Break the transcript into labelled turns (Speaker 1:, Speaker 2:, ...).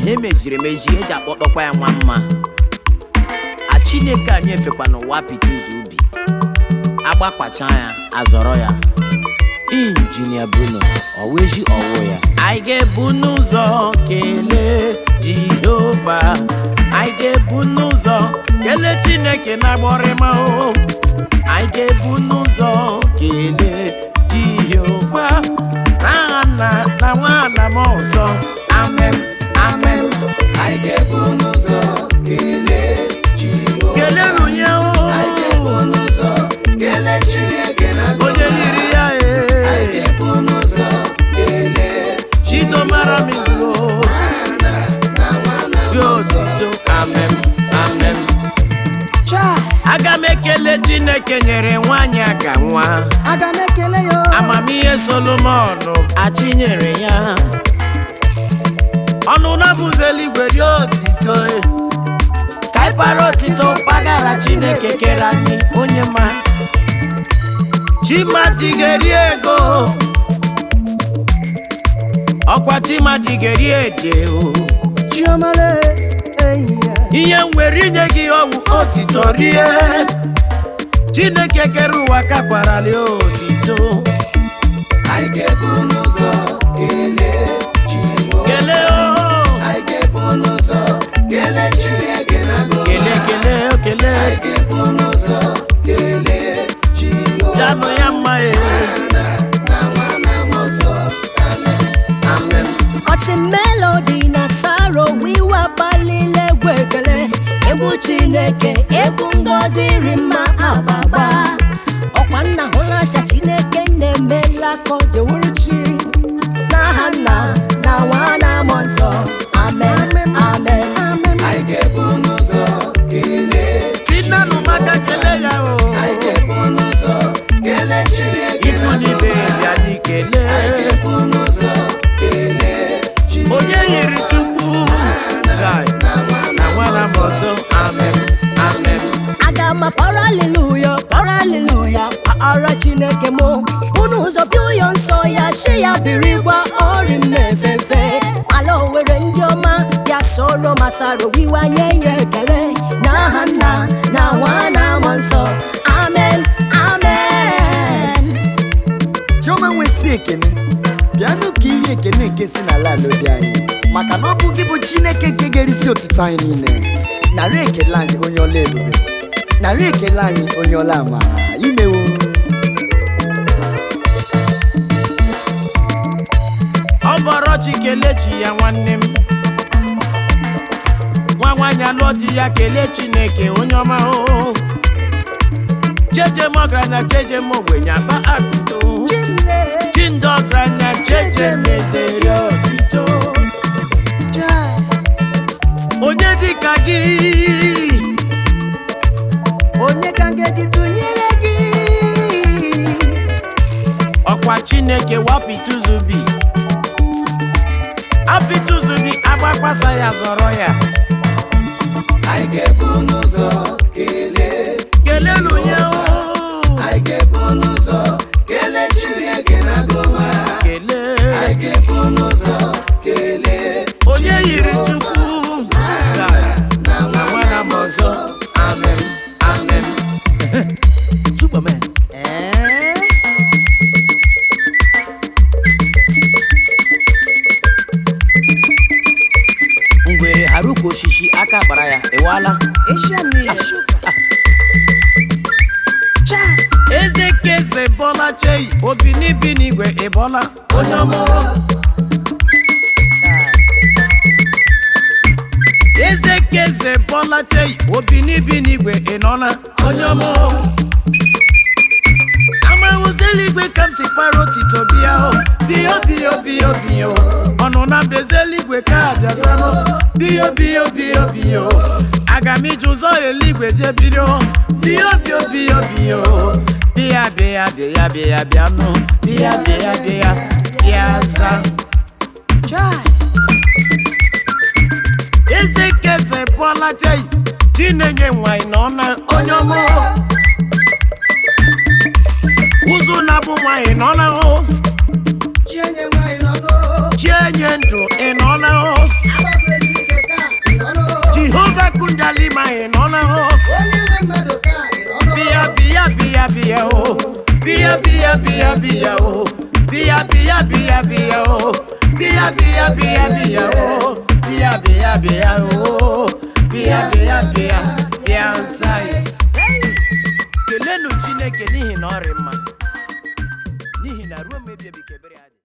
Speaker 1: ha emejiri emeji eji akpọtọkwa ya nwa mma a chineke anyị efekwa n'ụwa pete ụzọ ubi agbakpacha ya azọrọ ya injinia bruno ọweji ọwụ ya anyị ga-ebu n'ụzọ kelee jehova anyị ga-ebu n'ụzọ kelee chineke na-agbọrịma o anyị ga-ebu n'ụzọ kelee jehova n'aha nna na nwa na m ọzọ amen amen
Speaker 2: anyị ga-ebu n'ụzọ kelee Jehova
Speaker 1: kelee runye
Speaker 2: anyị ga-ebu
Speaker 1: o
Speaker 2: n'ụzọ kelee Chineke na
Speaker 1: onye yiri ya
Speaker 2: anyị
Speaker 1: e
Speaker 2: ga-ebu n'ụzọ kelee
Speaker 1: chidomara m iwu
Speaker 2: na nwa na
Speaker 1: dị otito amen amen
Speaker 3: Chai,
Speaker 1: aga m ekele chineke nyere nwaanyị aka nwa
Speaker 3: aga m ekele ya o.
Speaker 1: amamihe solomon achinyere ya ọnụ na-abụzi eluigwe rie otito e. ka anyị para otito mpaghara chineke kere anyị onye ma chimadigeri ego ọkwa chimadigeri ede o
Speaker 3: Chiomale, enyi ya.
Speaker 1: ihe m nwere inye gị ọgwụ otito rie chineke kere ụwa kakwarali otito
Speaker 2: anyị ga-ebu n'ụzọ kelee Jehova
Speaker 1: kelee o
Speaker 2: anyị ga-ebu n'ụzọ kelee Chineke na
Speaker 1: kelee kelee o kelee
Speaker 2: anyị ga-ebu n'ụzọ kelee Jehova
Speaker 1: janụ ya mma e
Speaker 2: na nwa na mmụọ nsọ
Speaker 1: amen
Speaker 4: ọtị melodi na saro wiwa gbalile egwu ekele egwu chineke egwu ngozi ri mma agbagba ọkwa nna hụlasha chineke na-emela ka ọ dịwụrụ chi n'aha nna na nwa na mmụọ nsọ amen amen
Speaker 2: anyị ga-ebu n'ụzọ kelee
Speaker 1: tinanụ maka kelee ya o
Speaker 2: anyị ga-ebu n'ụzọ kelee Chineke
Speaker 1: ikwu n'ibe bịa anyị kelee
Speaker 2: anyị ga-ebu n'ụzọ kelee Jehova
Speaker 1: onye yiri chukwu Jai, na nwana m ọzọ amen amen
Speaker 4: aga m akpọrọ aliluya kpọrọ aliluya kpaara chineke mụ unu ụzọ bịa ụyọ nsọ ya shi ya birikwa ọrị m na-efefe ala owere ndị ọma ya soro masaro wiwanye ya ekele n'aha nna na nwa na mmụọ nsọ amen amen
Speaker 3: Chioma nwesi ekene bịanụ ka iri ekene nke si n'ala ala obi anyị maka na ọ bụ gị bụ Chineke nke ga-erisi otuto anyị niile narị ekele anyị onye ọla ebube narị ekele anyị onye ọla amara imewo
Speaker 1: ọ bọrọ chi kelee chi ya nwanne m nwa nwaanyị alụọ di ya kelee chineke onye ọma o jeje m ọgaranya jeje m ogbenye akpa akụto
Speaker 3: Chimle,
Speaker 1: chi ndị ọgaranya jeje m ezere otito
Speaker 3: Chai,
Speaker 1: onye dịka gị
Speaker 3: onye ka m ga-eji tụnyere gị
Speaker 1: ọkwa chineke wapịtụzubi apịtụzubi agbakwasa ya zọrọ ya
Speaker 2: anyị ga-ebu n'ụzọ kelee
Speaker 1: kelelu ya o
Speaker 2: anyị ga-ebu n'ụzọ kelee Chineke na goma
Speaker 1: kelee
Speaker 2: anyị ga-ebu n'ụzọ kelee
Speaker 1: onye yiri chukwu na nwana m ọzọ amen amen superman
Speaker 3: Ee?
Speaker 1: ngwere haruka osisi aka kpara ya ịwala
Speaker 3: Asia mmiri. Chai,
Speaker 1: eze keze bọla chei obi n'ibi n'igwe ịbọla onye ọma eze keze bọla chei obi n'ibi n'igwe ịnọla onye ọma amahụzeligwe ka m si kpara otito bịa o biyo biyo biyo biyo ọnụ na mbeze eluigwe ka abịazanụ biyo biyo biyo biyo aga m ije ụzọ eluigwe je bido biyo biyo biyo biyo bịa bịa bịa bịa bịa nụ bịa bịa bịa bịa za
Speaker 3: chai,
Speaker 1: eze keze bụọla chei chinenye nwanyị nọ na onye ọma ụzụ na-abụ nwanyị nọ na hụ
Speaker 2: Chienye nwanyị nọgo
Speaker 1: chienye ndụ ị nọ na hụ
Speaker 2: Aba president
Speaker 1: bịa bịa o bịa bịa bịa bịa o bịa bịa bịa bịa o bịa bịa bịa bịa o bịa bịa bịa o bịa bịa bịa bịa nsa ya kelenu chineke n'ihi na ọ rị mma n'ihi na ruo mgbe ebighị ebi ka ebere ya dị